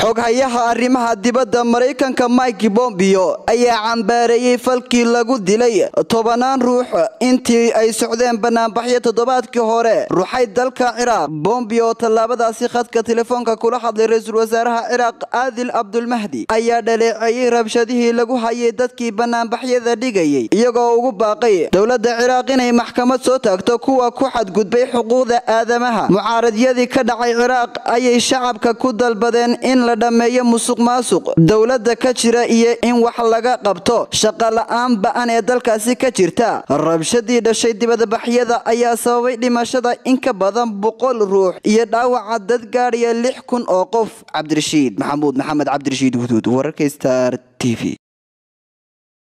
xoghayaha arrimaha dibadda maraykanka mike bombio ayaa cambaareeyey falkii lagu dilay tobanaan ruux intii ay socdeen banaanbaxyo toddobaadkii hore ruuxay dalka ciraaq bombio tallaabadaasi khadka telefoonka kula hadlay ra-iisul wasaaraha ciraaq aadil cabdulmahdi ayaa dhaleeceeyey rabshadihii lagu hayay dadkii banaanbaxyada dhigayay iyagoo ugu baaqay dowladda ciraaq inay maxkamad soo taagto kuwa ku xadgudbay xuquuqda aadamaha mucaaradyadii ka dhacay ciraaq ayay shacabka ku dalbadeen in la dhammeeyo musuq maasuq dowladda ka jira iyo in wax laga qabto shaqa la-aan ba-an ee dalkaasi ka jirta rabshadii dhashay dibadbaxyada ayaa sababay dhimashada in ka badan boqol ruux iyo dhaawaca dad gaadhaya lix kun oo qof cabdirashiid maxamuud maxamed cabdirashiid guduud wararka star t v